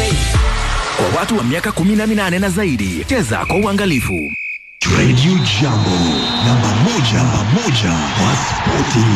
Kwa watu wa miaka 18 na zaidi, cheza kwa uangalifu. Radio Jambo, namba moja, namba moja kwa spoti.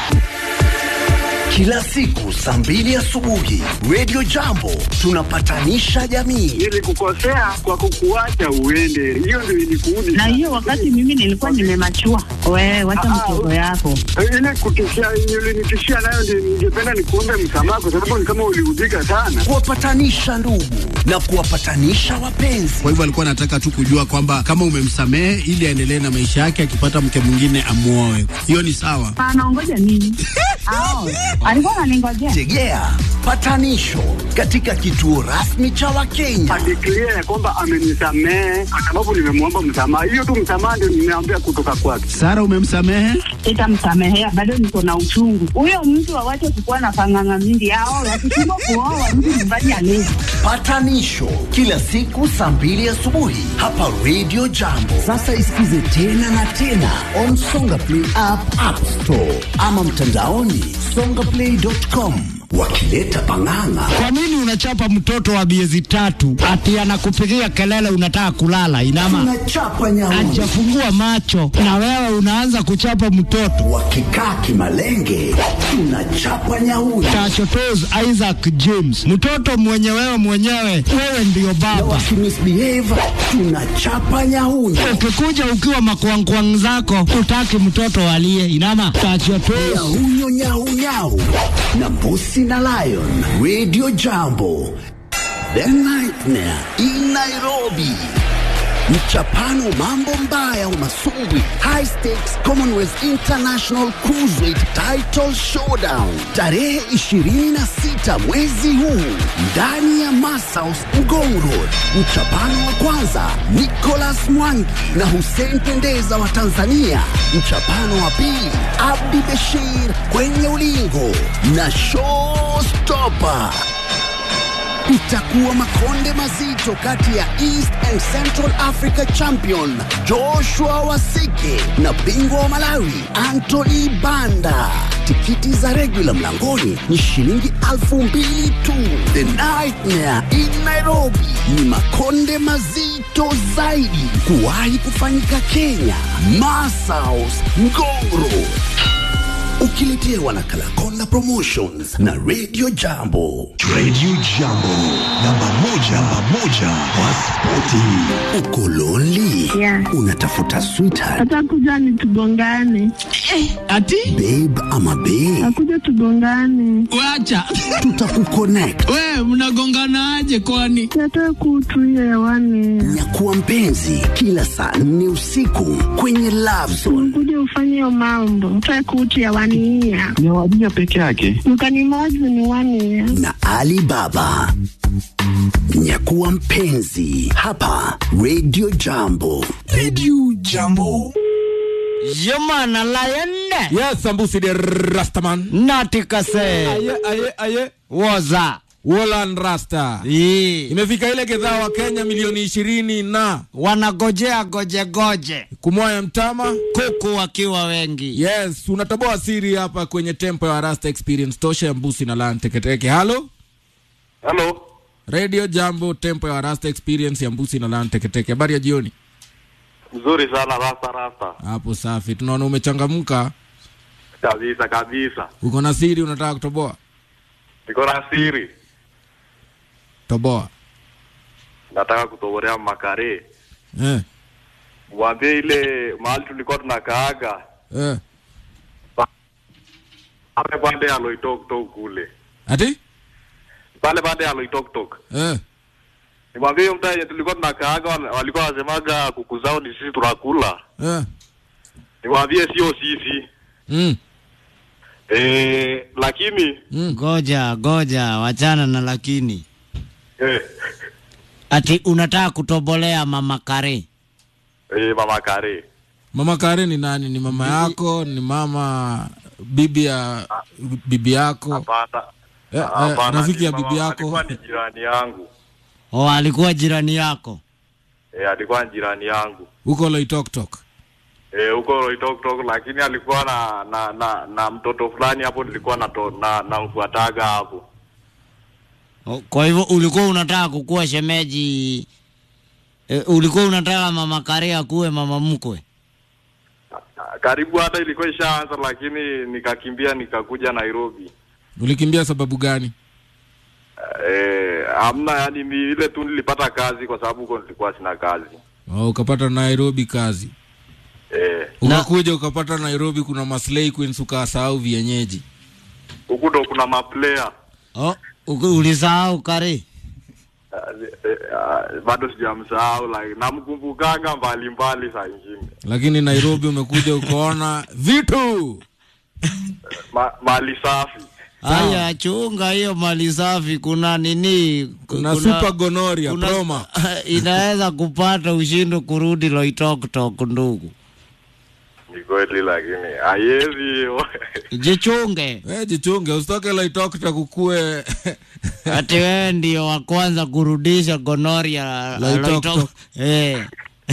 Kila siku saa mbili asubuhi Radio Jambo tunapatanisha jamii. Nilikukosea kwa kukuacha uende, hiyo ndio ilikuudi. na hiyo wakati mimi nilikuwa nimemachua. Wewe wacha mtoto yako. ile kutishia ulinitishia nayo, ndio ningependa nikuombe msamaha, kwa sababu ni kama uliudhika sana. Kuwapatanisha ndugu na kuwapatanisha wapenzi. Kwa hivyo alikuwa anataka tu kujua kwamba kama umemsamehe ili aendelee na maisha yake, akipata mke mwingine amuoe. Hiyo ni sawa. Anaongoja nini? Ao, alikuwa ananingojea. Tegea patanisho katika kituo rasmi cha Wakenya. Adeklia ya kwamba amenisamehe kwa sababu nimemwomba msamaha. Hiyo tu msamaha ndio nimeambia kutoka kwake. Sara, umemsamehe? Sitamsamehea, bado niko na uchungu. Huyo mtu awache kukuwa na panganga mingi. Ao, wakishindwa kuoa mtu nyumbani alezi. Patanisho kila siku saa mbili asubuhi hapa Radio Jambo. Sasa isikize tena na tena on Songa Play app, App Store ama mtandaoni songaplay.com, wakileta pang'ang'a. Kwa nini unachapa mtoto wa miezi tatu ati anakupigia kelele unataka kulala? Inama Tunachapa nyauni ajafungua macho na wewe unaanza kuchapa mtoto. wakikaa kimalenge, tunachapa nyauni Tachotos Isaac James, mtoto mwenye wewe mwenyewe, wewe ndiyo na baba. wakimisbehave, tunachapa nyauni. Ukikuja ukiwa makwangkwang zako, utaki mtoto alie. Inama tachotos Nyahunyo nyau nyau na mbusi na lion. Radio Jambo, the nightmare in Nairobi. Mchapano mambo mbaya umasumbwi High Stakes Commonwealth International Cruiserweight Title Showdown tarehe 26 mwezi huu ndani ya Masaus Ngong Road. Mchapano wa kwanza Nicholas Mwangi na Hussein Pendeza wa Tanzania. Mchapano wa pili Abdi Beshir kwenye ulingo na Showstopper itakuwa makonde mazito kati ya East and Central Africa champion Joshua Wasike na bingwa wa Malawi Anthony Banda. Tikiti za regular mlangoni ni shilingi elfu mbili tu. The Nightmare in Nairobi ni makonde mazito zaidi kuwahi kufanyika Kenya. Masaus Ngongro ukiletewa na Kalakonda Promotions na Radio Jambo. Radio Jambo, namba moja, namba moja kwa spoti. Uko lonely? Yeah. Unatafuta sweetheart, Atakuja ni tugongane, ati babe ama babe? akuja tugongane, wacha Tutakuconnect. we mnagonganaje kwani? yatoe kutu hiyo hewani, Nyakuwa mpenzi kila saa nne usiku kwenye Love Zone. kuja ufanye hiyo mambo, toe kutu hewani hiya ni wadija peke yake. mkanimozi ni wani ya na Ali Baba. Nyakuwa mpenzi hapa Radio Jambo. Radio Jambo. Yomana layende Yes, Sambusi de Rastaman. natikase Aye, aye, aye. woza Wolan Rasta. Ii. Imefika ile gedhaa wa Kenya milioni ishirini na wanagojea gojegoje kumwaya mtama. kuku wakiwa wengi Yes, unatoboa siri hapa kwenye tempo ya Rasta Experience tosha ya Mbusi na Lan Teketeke. Halo? Halo, Radio Jambo, tempo ya Rasta Experience ya Mbusi na Lan Teketeke. Habari ya jioni. mzuri sana rasta rasta, Hapo safi. Tunaona umechangamka. kabisa kabisa. Uko na siri unataka kutoboa? Niko na siri, Toboa. nataka kutoborea makare, Eh. mwambie ile mahali tulikuwa tunakaaga Eh. pale pande ya Loitoktok kule, Ati? pale pande ya Loitoktok. Eh. Nimwambie hiyo mtaa yenye tulikuwa tunakaaga, wal- walikuwa wasemaga kuku zao ni sisi tunakula. Eh. Nimwambie sio sisi Mm. eh, lakini goja goja wachana na lakini eh, ati unataka kutobolea mama kare eh, mama kare Mama Kare ni nani? Ni mama yako? Ni mama bibi ya bibi yako? hapana, Eh, eh, hapana, rafiki ya ni bibi mama- yako? alikuwa ni jirani yangu o alikuwa jirani yako eh, alikuwa ni jirani yangu Huko Loitoktok. eh, huko Loitoktok, lakini alikuwa na na na, na mtoto fulani hapo, nilikuwa na na namfuataga hapo O, Kwa hivyo ulikuwa unataka kukuwa shemeji e, ulikuwa unataka mama Karia akuwe mama mkwe? Karibu hata ilikuwa ishaanza, lakini nikakimbia nikakuja Nairobi. Ulikimbia sababu gani? Eh, hamna, yani ni ile tu nilipata kazi kwa sababu huko nilikuwa sina kazi. Oh, ukapata Nairobi kazi. Eh, Ukakuja ukapata Nairobi kuna maslay queens ukasahau vienyeji. huku ndo kuna maplayer Oh, uku- ulisahau Kari? Eh, eh, ah, bado sijamsahau like namkumbukanga mbali mbali saa ingine Lakini Nairobi umekuja ukaona vitu. Ma, mali safi Haya, chunga hiyo mali safi. Kuna nini? Kuna super gonorrhea, proma. inaweza kupata ushindo kurudi Loitoktok, ndugu. ni kweli, lakini haiwezi hiyo Jichunge Eh, jichunge usitoke Loitoktok kukue ati wewe ndio wa kwanza kurudisha gonoria Loitoktok. Eh.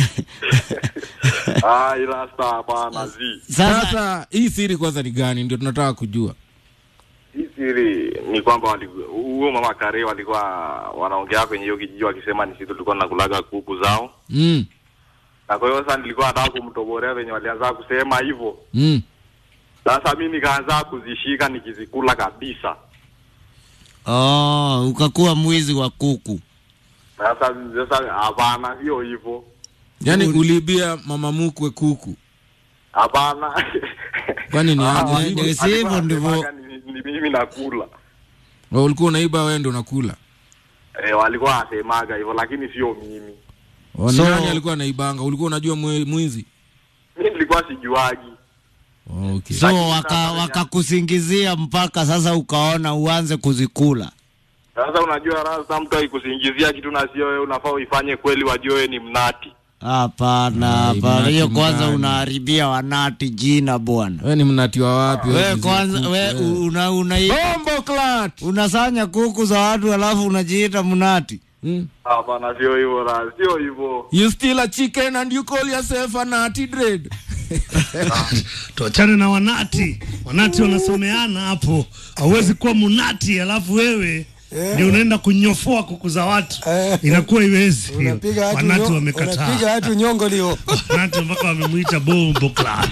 ah, ila sta hapana zi Sasa Sasa hii siri kwanza ni gani? Ndio tunataka kujua. hii siri ni kwamba wali- huyo mama Kare walikuwa wanaongea kwenye hiyo kijiji wakisema ni sisi tulikuwa tunakulaga kuku zao, Mm. na kwa hiyo sasa nilikuwa nataka kumtoborea venye walianza kusema hivyo. Mm. Sasa mi nikaanza kuzishika nikizikula kabisa. oh, ukakuwa mwizi wa kuku. Sasa sasa, hapana, sio hivyo, Yaani uliibia mama mkwe kuku. hapana. Kwani ni Ah, aje? walikuwa- Ni sivyo walikuwa ndivyo. wanasemaga ni, ni mimi nakula Wewe ulikuwa unaiba wewe ndio unakula. eh, walikuwa wanasemaga hivyo, lakini sio mimi. Oh, ni So- nani alikuwa anaibanga? Ulikuwa unajua mwe- mwizi? Mi nilikuwa sijuagi. Oh, okay. So Lakini waka sasa- wakakusingizia mpaka sasa ukaona uanze kuzikula. Sasa unajua rasa, mtu aikusingizia kitu na sio wewe, unafaa uifanye kweli, wajue wewe ni mnati. Hapana, Ai, hapana, hiyo mnati kwanza mgani? unaharibia wanati jina bwana. Wewe ni mnati wa wapi? We wewe kwanza kuku, we wewe? una, una, Bombo clat. unasanya kuku za watu alafu unajiita mnati. Mm. Hapana, sio hivyo rasa, sio hivyo. You steal a chicken and you call yourself a nutty dread. tuachane na wanati wanati wanasomeana hapo hauwezi kuwa munati alafu wewe ndio unaenda kunyofoa kuku za watu inakuwa iwezi hiyo. Unapiga watu wanati nyo- wamekataa unapiga watu nyongo lio. wanati mpaka wamemwita bombo clan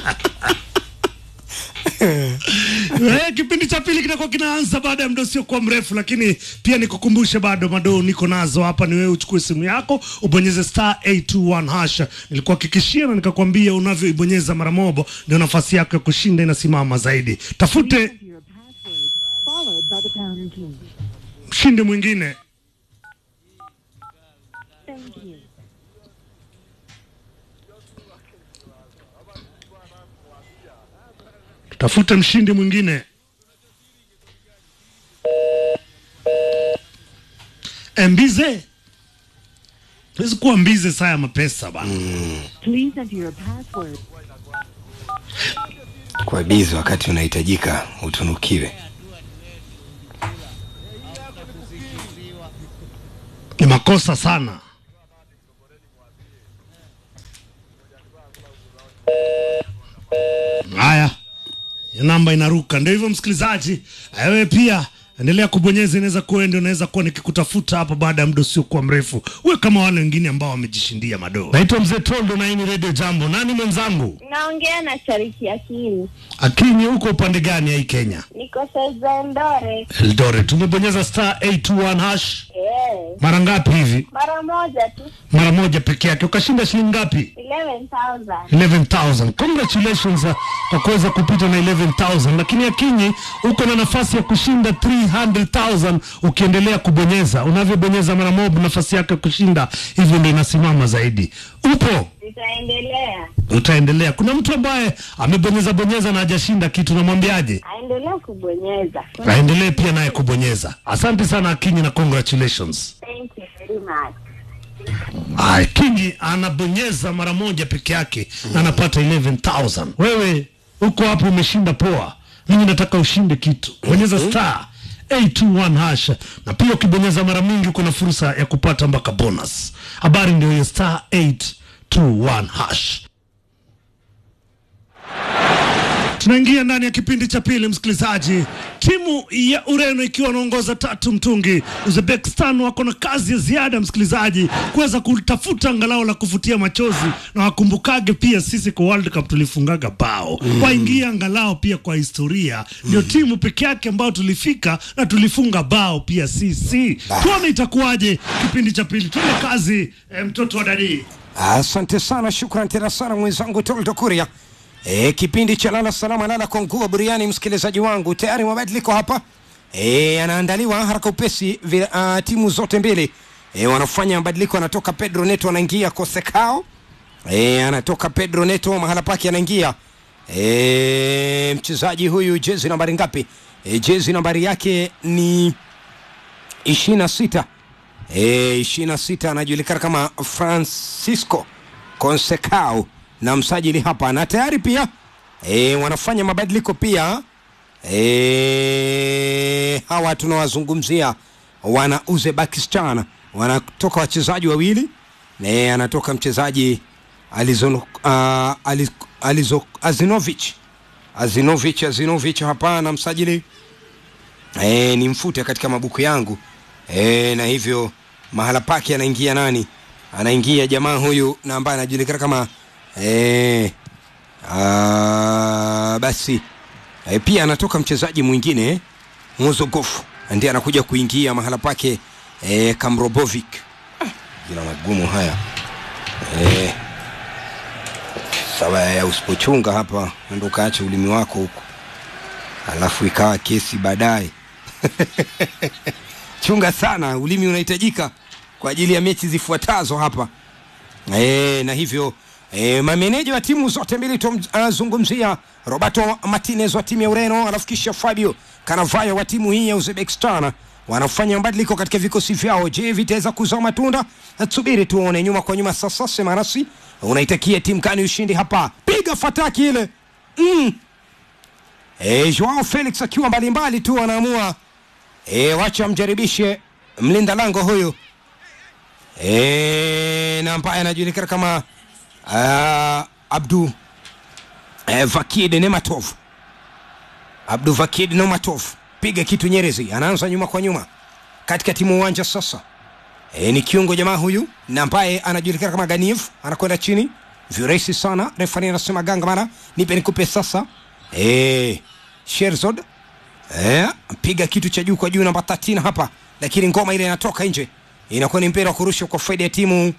Eh, kipindi cha pili kinakuwa kinaanza baada ya muda usiokuwa mrefu, lakini pia nikukumbushe bado madoo niko nazo hapa. Ni wewe uchukue simu yako ubonyeze star 821 hasha. Nilikuhakikishia na nikakwambia unavyoibonyeza mara moja ndio nafasi yako ya kushinda inasimama zaidi. Tafute mshindi mwingine. Tafute mshindi mwingine. Eh, Mbize, tuwezi kuwa mbize saa ya mapesa bana. Please enter your password. Kwa bizi wakati unahitajika utunukiwe. Ni makosa sana. Haya, hiyo namba inaruka. Ndio hivyo, msikilizaji, wewe pia endelea kubonyeza, inaweza kuwa ndio unaweza kuwa nikikutafuta hapa baada ya muda usiokuwa mrefu, uwe kama wale wengine ambao wamejishindia madoo. Naitwa Mzee Tondo na hii ni Radio Jambo. Nani mwenzangu? Naongea na Charity Akini, Akinyi, uko upande gani ya hii Kenya? niko Saiza Eldoret. Eldoret. Tumebonyeza star 821 hash Eh, mara ngapi hivi? mara moja tu Mara moja peke yake. Ukashinda shilingi ngapi? 11,000. 11,000. Congratulations uh, kwa kuweza kupita na 11,000, lakini Akinyi uko na nafasi ya kushinda 300,000 ukiendelea kubonyeza. Unavyobonyeza mara moja, nafasi yako ya kushinda hivyo ndio inasimama zaidi. Upo Nitaendelea, utaendelea. Kuna mtu ambaye amebonyeza bonyeza na hajashinda kitu, namwambiaje? aendelea kubonyeza. Aendelee pia naye kubonyeza. Asante sana Akinyi na congratulations. Thank you very much. Ay, Kingi anabonyeza mara moja peke yake na anapata 11,000. Wewe uko hapo umeshinda poa. Mimi nataka ushinde kitu. Bonyeza star 821 hash na pia ukibonyeza mara mingi uko na fursa ya kupata mpaka bonus. Habari ndio hiyo star 821 hash. Tunaingia ndani ya kipindi cha pili, msikilizaji. Timu ya Ureno ikiwa wanaongoza tatu mtungi, Uzbekistan wako na kazi ya ziada, msikilizaji, kuweza kutafuta angalau la kufutia machozi, na wakumbukage pia sisi kwa World Cup tulifungaga bao Mm. waingia angalau pia kwa historia, ndio timu peke yake ambayo tulifika na tulifunga bao pia sisi. Tuone itakuwaje kipindi cha pili. Tuende kazi, eh, mtoto wa dadii. Asante sana, shukran tena sana mwenzangu Toldo Kuria. E, kipindi cha lala salama lala kwa nguo buriani, msikilizaji wangu, tayari mabadiliko hapa e, yanaandaliwa haraka upesi vi, uh, timu zote mbili e, wanafanya mabadiliko. Anatoka Pedro Neto anaingia Kosekao e, anatoka Pedro Neto mahala pake anaingia e, mchezaji huyu jezi nambari ngapi? E, jezi nambari yake ni ishirini na sita e, ishirini na sita anajulikana kama Francisco Consecao na msajili hapa, na tayari pia e, wanafanya mabadiliko pia e, hawa tunawazungumzia wana Uzbekistan, wanatoka wachezaji wawili e, anatoka mchezaji Alizon, uh, Aliz, Alizo, Azinovich Azinovich Azinovich hapa na msajili e, ni mfute katika mabuku yangu e, na hivyo mahala pake anaingia nani? Anaingia jamaa huyu na ambaye anajulikana kama e, a, basi e, pia anatoka mchezaji mwingine Mozogov ndiye anakuja kuingia mahala pake e, Kamrobovic. Ah, Jina magumu haya e, sawa ya usipochunga hapa ndo ukaacha ulimi wako huko alafu ikawa kesi baadaye chunga sana ulimi unahitajika kwa ajili ya mechi zifuatazo hapa e, na hivyo e, mameneja wa timu zote mbili tumzungumzia roberto martinez wa timu ya ureno alafu kisha fabio kanavayo wa timu hii ya uzbekistan wanafanya mabadiliko katika vikosi vyao je vitaweza kuzaa matunda tusubiri tuone nyuma kwa nyuma sasa semarasi unaitakia timu kani ushindi hapa piga fataki ile mm. e, joao felix akiwa mbalimbali tu anaamua e, wacha mjaribishe mlinda lango huyu e, na ambaye anajulikana kama uh, abdu eh, vakid nematov abdu vakid nematov piga kitu nyerezi anaanza nyuma kwa nyuma katika timu uwanja sasa e, ni kiungo jamaa huyu na ambaye anajulikana kama ganiv anakwenda chini virahisi sana refari anasema ganga mara nipe nikupe sasa e, sherzod e, piga kitu cha juu kwa juu namba 13 hapa lakini ngoma ile inatoka nje inakuwa ni mpira wa kurusha kwa faida ya timu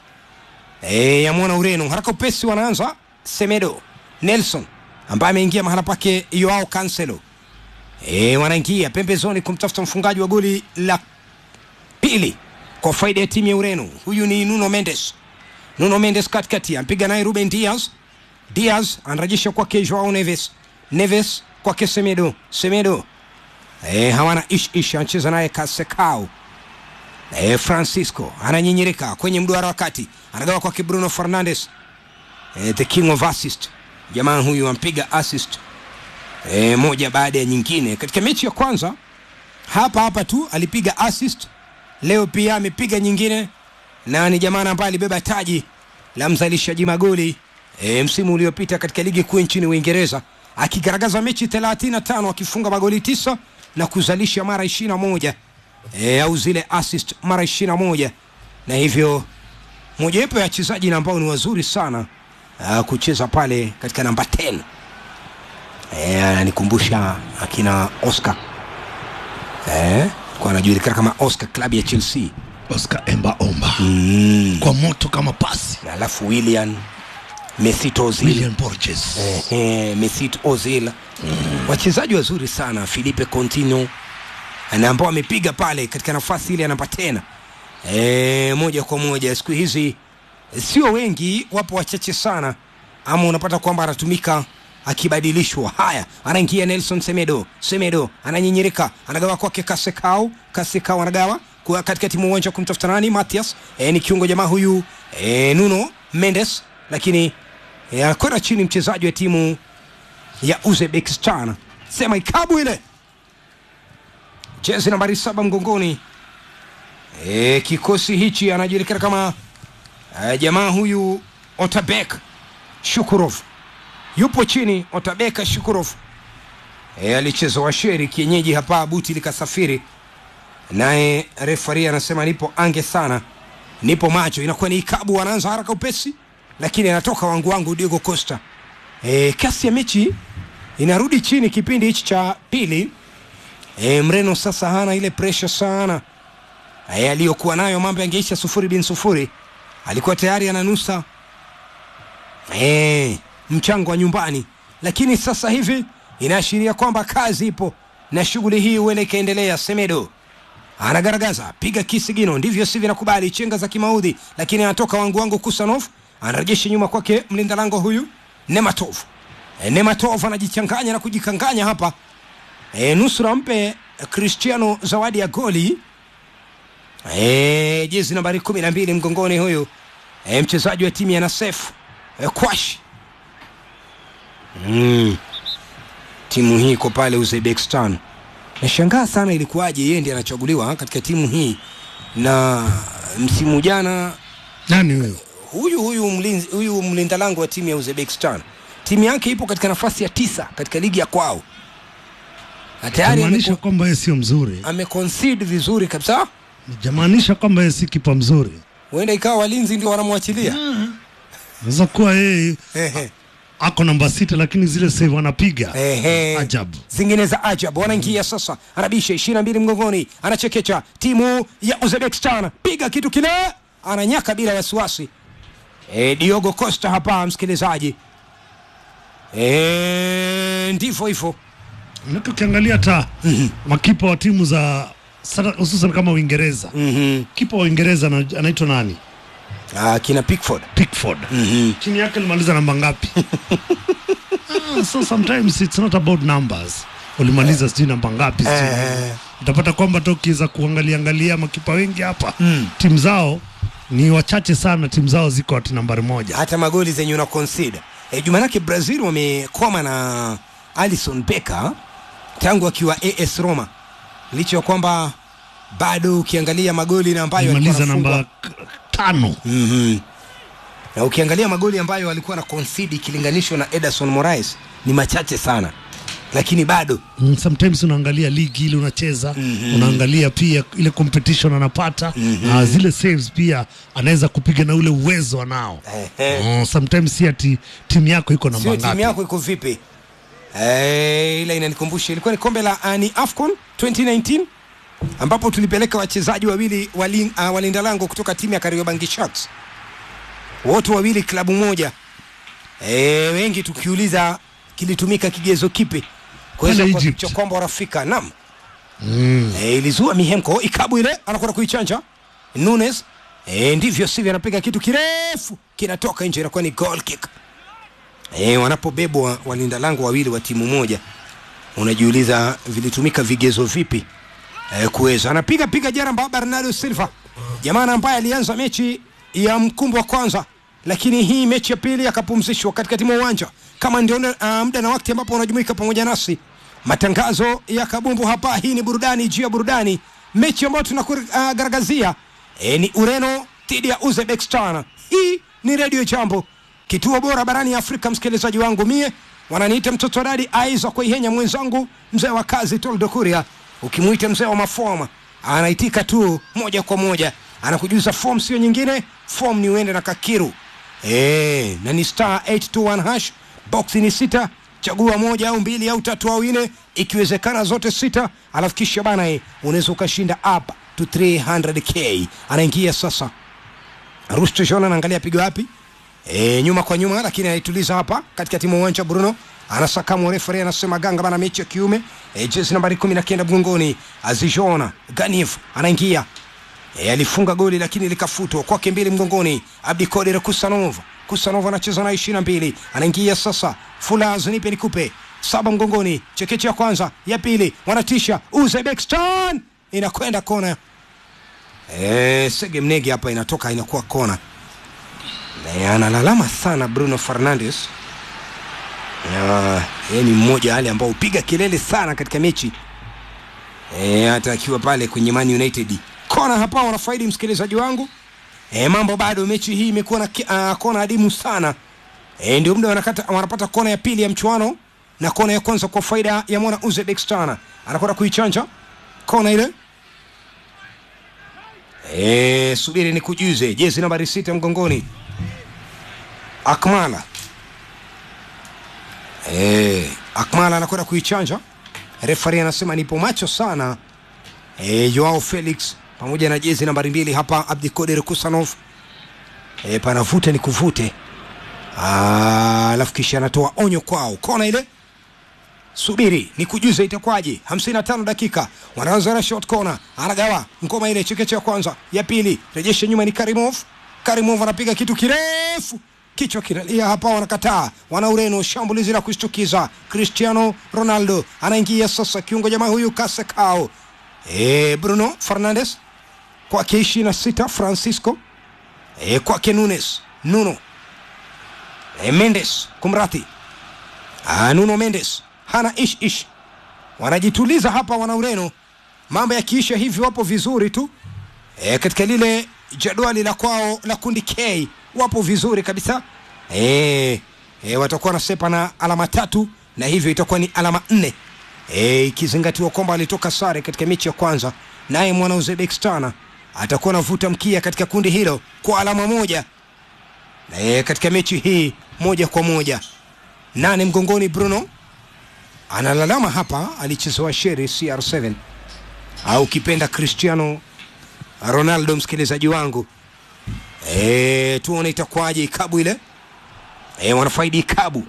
e, ya mwana ureno haraka upesi wanaanza semedo nelson ambaye ameingia mahala pake yoao cancelo e, wanaingia pembezoni kumtafuta mfungaji wa goli la pili kwa faida ya timu ya ureno huyu ni nuno mendes nuno mendes katikati ampiga naye ruben diaz diaz anarejesha kwake joao neves neves kwake semedo semedo e, hawana ish ish anacheza naye kasekao e, francisco ananyinyirika kwenye mduara wa kati anagawa kwake bruno fernandes e, the king of assist jamaa huyu ampiga assist e, moja baada ya nyingine katika mechi ya kwanza hapa hapa tu alipiga assist leo pia amepiga nyingine na ni jamaa ambaye alibeba taji la mzalishaji magoli e, msimu uliopita katika ligi kuu nchini uingereza akigaragaza mechi 35 akifunga magoli tisa na kuzalisha mara 21 e, au zile assist mara 21 na hivyo mojawapo ya wachezaji na ambao ni wazuri sana uh, kucheza pale katika namba 10 e, ananikumbusha akina oscar eh, kwa anajulikana kama oscar klabu ya chelsea oscar emba omba mm. kwa moto kama pasi alafu william mesut ozil William Borges eh, eh, mesut ozil mm. wachezaji wazuri sana filipe contino na ambao wamepiga pale katika nafasi ile ya namba tena e, moja kwa moja siku hizi sio wengi wapo wachache sana ama unapata kwamba anatumika akibadilishwa haya anaingia nelson semedo semedo ananyinyirika anagawa kwake kasekau kasekau anagawa kwa katika timu uwanja kumtafuta nani matias e, ni kiungo jamaa huyu e, nuno mendes lakini e, anakwenda chini mchezaji wa timu ya uzbekistan sema ikabu ile jezi nambari saba mgongoni e, kikosi hichi anajulikana kama e, jamaa huyu otabek shukurov yupo chini Otabeka Shukurov e, alicheza washeri kienyeji hapa, buti likasafiri naye refari anasema nipo ange sana, nipo macho. Inakuwa ni ikabu, anaanza haraka upesi, lakini anatoka wangu wangu Diego Costa. E, kasi ya mechi inarudi chini kipindi hichi cha pili. E, Mreno sasa hana ile pressure sana e, aliyokuwa nayo, mambo yangeisha sufuri bin sufuri. Alikuwa tayari ananusa e, mchango wa nyumbani, lakini sasa hivi inaashiria kwamba kazi ipo na shughuli hii huenda ikaendelea. Semedo anagaragaza piga kisigino, ndivyo sivyo, nakubali chenga za kimaudhi, lakini anatoka wangu wangu Kusanov anarejesha nyuma kwake mlinda lango huyu Nematov. E, Nematov anajichanganya na kujikanganya hapa e, nusura mpe Cristiano zawadi ya goli e, jezi nambari kumi na mbili mgongoni huyu e, mchezaji wa timu ya Nasef e, Kwash mm. timu hii iko pale Uzbekistan. Nashangaa sana ilikuwaje yeye ndiye anachaguliwa katika timu hii, na msimu jana nani huyo huyu huyu mlinzi, huyu mlinda lango wa timu ya Uzbekistan, timu yake ipo katika nafasi ya tisa katika ligi ya kwao, na tayari jamaanisha ameko- kwamba yeye sio mzuri ameconcede vizuri kabisa. jamaanisha kwamba yeye si kipa mzuri Huenda ikawa walinzi ndio wanamwachilia naweza kuwa yeye Ehe. ako namba sita lakini zile save anapiga Ehe. ajabu zingine za ajabu. Wanaingia sasa, anabisha ishirini na mbili mgongoni, anachekecha timu ya Uzbekistan, piga kitu kile, ananyaka bila wasiwasi. E, Diogo Costa hapa, msikilizaji, e, ndivyo hivyo Manake ukiangalia hata makipa wa timu za sana- hususan kama Uingereza kipa wa Uingereza ana- anaitwa nani? Ah, kina Pickford. Pickford. Chini yake alimaliza namba ngapi? ah, so sometimes it's not about numbers. Ulimaliza sijui namba ngapi sijui. Eh. Utapata kwamba tokiza kuangalia angalia makipa wengi hapa timu zao ni wachache sana, timu zao ziko ati nambari moja. hata magoli zenye una consider e, jumanake Brazil wamekwama na Alison Becker tangu akiwa AS Roma, licha ya kwamba bado ukiangalia magoli na ambayo alikuwa Alimaliza anafungwa- namba k- tano. Mhm. na ukiangalia magoli ambayo alikuwa na concede ikilinganishwa na Ederson Moraes ni machache sana, lakini bado Mm, sometimes unaangalia ligi ile unacheza unaangalia pia ile competition anapata na zile saves pia anaweza kupiga na ule uwezo anao Ehe. mm, sometimes si ati timu yako iko namba sio timu ngapi yako iko vipi? Eh, ila inanikumbusha ilikuwa ni kombe la uh, ni AFCON 2019 ambapo tulipeleka wachezaji wawili wali, uh, walinda lango kutoka timu ya Kariobangi Sharks wote wawili klabu moja. Eh, wengi tukiuliza kilitumika kigezo kipi kuweza Pale kuhakikisha kwamba wanafika. Naam. mm. E, ilizua mihemko ikabu ile anakwenda kuichanja Nunes e, ndivyo sivyo, anapiga kitu kirefu kinatoka nje, inakuwa ni goal kick. E, wanapobebwa walinda lango wawili wa timu moja, unajiuliza vilitumika vigezo vipi e, kuweza anapiga piga jaramba Bernardo Silva, jamaa ambaye alianza mechi ya mkumbo wa kwanza, lakini hii mechi ya pili akapumzishwa katikati mwa uwanja kama ndio uh, muda na wakati ambapo unajumuika pamoja nasi matangazo ya kabumbu hapa. Hii ni burudani juu ya burudani, mechi ambayo tunakugaragazia e, ni Ureno dhidi ya Uzbekistan. Hii ni Radio Jambo, kituo bora barani Afrika. Msikilizaji wangu mie wananiita mtoto wa dadi Aiza Kuihenya, mwenzangu mzee wa kazi Toldo Kuria, ukimwita mzee wa mafoma anaitika tu moja kwa moja, anakujuza form sio nyingine, form ni uende na Kakiru e, na ni star 821 hash box ni sita chagua moja au mbili au tatu au nne ikiwezekana zote sita alafu kisha bana e, unaweza ukashinda up to 300k anaingia sasa Rusto Shona anaangalia pigo wapi e, nyuma kwa nyuma lakini anaituliza hapa katikati mwa uwanja Bruno anasakamu refari anasema ganga bana mechi ya kiume e, jezi nambari kumi na kenda mgongoni Azijona Ganif anaingia e, alifunga goli lakini likafutwa kwake mbili mgongoni Abdikodir Kusanov Kusanov anacheza na ishirini na mbili anaingia sasa Fulaz nipe nikupe saba mgongoni chekeche ya kwanza ya pili wanatisha Uzbekistan inakwenda kona e, Sege Mnege hapa inatoka inakuwa kona na analalama sana Bruno Fernandes Na, yeye ni mmoja wale ambao hupiga kelele sana katika mechi e, hata akiwa pale kwenye Man United kona hapa wanafaidi msikilizaji wangu e, mambo bado mechi hii imekuwa na ki- ah, kona adimu sana e, ndio muda wanakata, wanapata kona ya pili ya mchuano na kona ya kwanza kwa faida ya mwana Uzbekistan. Anakwenda kuichanja kona ile e, subiri ni kujuze jezi nambari sita mgongoni Akmala e, Akmala anakwenda kuichanja. Refari anasema nipo macho sana e, Joao Felix pamoja na jezi nambari mbili hapa Abdikoder Kusanov e, panavuta ni kuvute Ah, alafu kisha anatoa onyo kwao kona ile subiri ni kujuza itakwaje 55 dakika wanaanza na short corner anagawa ngoma ile chekeche ya kwanza ya pili rejesha nyuma ni karimov karimov anapiga kitu kirefu kichwa kinalia hapa wanakataa wana ureno shambulizi la kushtukiza cristiano ronaldo anaingia sasa kiungo jamaa huyu kasekao e, bruno fernandes kwake ishirini na sita francisco e, kwake nunes nuno e, mendes kumrati ah, nuno mendes hana ish ish wanajituliza hapa wana ureno mambo yakiisha hivi wapo vizuri tu e, katika lile jadwali la kwao la kundi k wapo vizuri kabisa e, e, watakuwa nasepa na alama tatu na hivyo itakuwa ni alama nne e, ikizingatiwa kwamba alitoka sare katika mechi ya kwanza naye mwana uzbekistan atakuwa anavuta mkia katika kundi hilo kwa alama moja e, katika mechi hii moja kwa moja nane mgongoni bruno analalama hapa alichezewa sheri cr7 au kipenda cristiano ronaldo msikilizaji wangu e, tuone itakwaje ikabu ile e, wanafaidi ikabu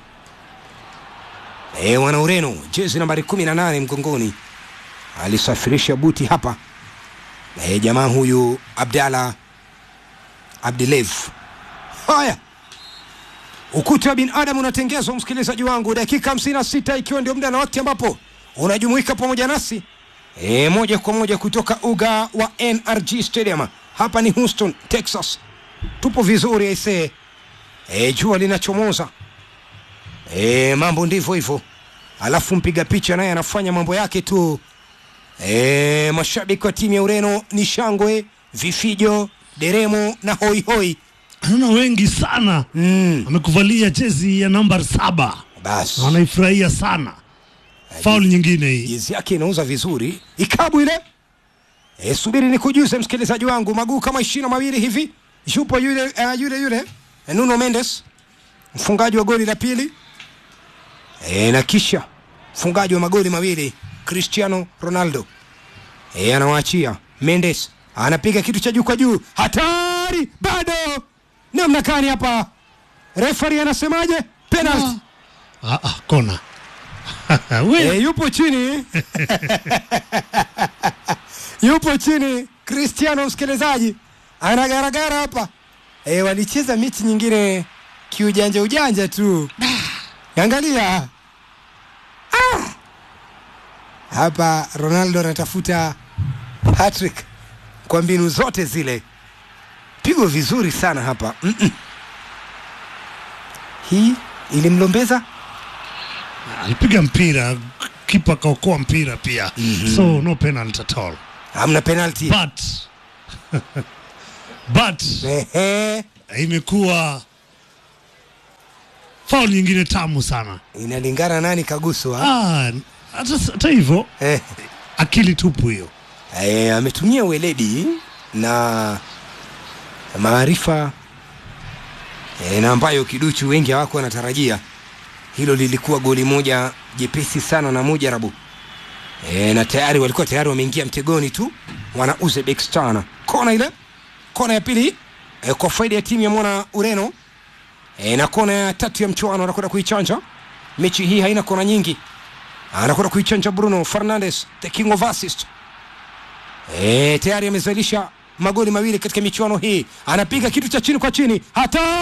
e, wana ureno jezi nambari 18 mgongoni alisafirisha buti hapa e, jamaa huyu abdala abdilev haya ukuta wa binadamu unatengezwa msikilizaji wangu dakika 56 ikiwa ndio muda na wakati ambapo unajumuika pamoja nasi e, moja kwa moja kutoka uga wa nrg stadium hapa ni houston texas tupo vizuri aisee e, jua linachomoza e, mambo ndivyo hivyo alafu mpiga picha naye anafanya mambo yake tu e, mashabiki wa timu ya ureno ni shangwe vifijo deremo na hoihoi naona wengi sana mm. amekuvalia jezi ya namba saba basi wanaifurahia sana faul nyingine hii jezi yake inauza vizuri ikabu ile e, subiri ni kujuze msikilizaji wangu maguu kama ishirini na mawili hivi yupo yule uh, yule yule eh, nuno mendes mfungaji wa goli la pili e, na kisha mfungaji wa magoli mawili cristiano ronaldo e, anawaachia mendes anapiga kitu cha juu kwa juu hatari bado namna gani hapa refari anasemaje penalty ah, ah, kona e, yupo chini yupo chini cristiano msikilizaji anagaragara hapa e, walicheza mechi nyingine kiujanja ujanja tu angalia ah! hapa ronaldo anatafuta hattrick kwa mbinu zote zile pigo vizuri sana hapa Mm-mm. hii ilimlombeza alipiga mpira kipa kaokoa mpira pia mm-hmm. so no penalty at all hamna penalty but but imekuwa faul nyingine tamu sana inalingana nani kaguswa Ah, hata hata hivyo akili tupu hiyo e, ametumia weledi na maarifa e, na ambayo kiduchu wengi hawako wanatarajia hilo lilikuwa goli moja jepesi sana na mujarabu e, na tayari walikuwa tayari wameingia mtegoni tu wana uzbekistan kona ile kona ya pili e, kwa faida ya timu ya mwana ureno e, na kona ya tatu ya mchuano anakwenda kuichanja mechi hii haina kona nyingi anakwenda kuichanja bruno fernandes the king of assist e, tayari amezalisha magoli mawili katika michuano hii anapiga kitu cha chini kwa chini hata